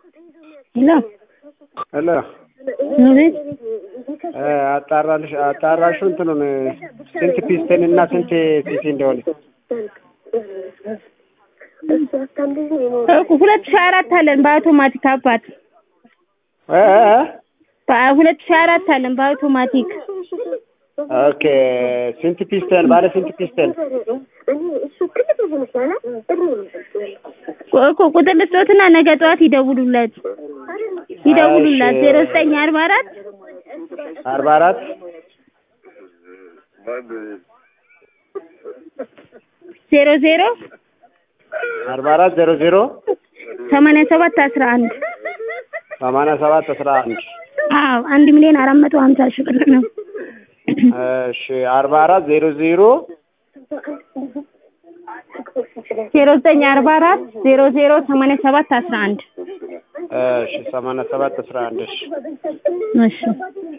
ሄሎ ሄሎ አቤት አጣራልሽ አጣራሹ እንትኑን ስንት ፒስተን እና ስንት ሲሲ እንደሆነ ሁለት ሺህ አራት አለን በአውቶማቲክ አባት እ እ ሁለት ሺህ አራት አለን በአውቶማቲክ ኦኬ ስንት ፒስተን ባለ ስንት ፒስተን እኮ ቁጥር ልስጦትና ነገ ጠዋት ይደውሉለት ይደውሉላት ዜሮ ዘጠኝ አርባ አራት አርባ አራት ዜሮ ዜሮ አርባ አራት ዜሮ ዜሮ ሰማንያ ሰባት አስራ አንድ ሰማንያ ሰባት አስራ አንድ አዎ አንድ ሚሊዮን አራት መቶ ሀምሳ ሺህ ብር ነው። እሺ አርባ አራት ዜሮ ዜሮ ዜሮ ዘጠኝ አርባ አራት ዜሮ ዜሮ ሰማንያ ሰባት አስራ አንድ እሺ ሰማንያ ሰባት አስራ አንድ እሺ እሺ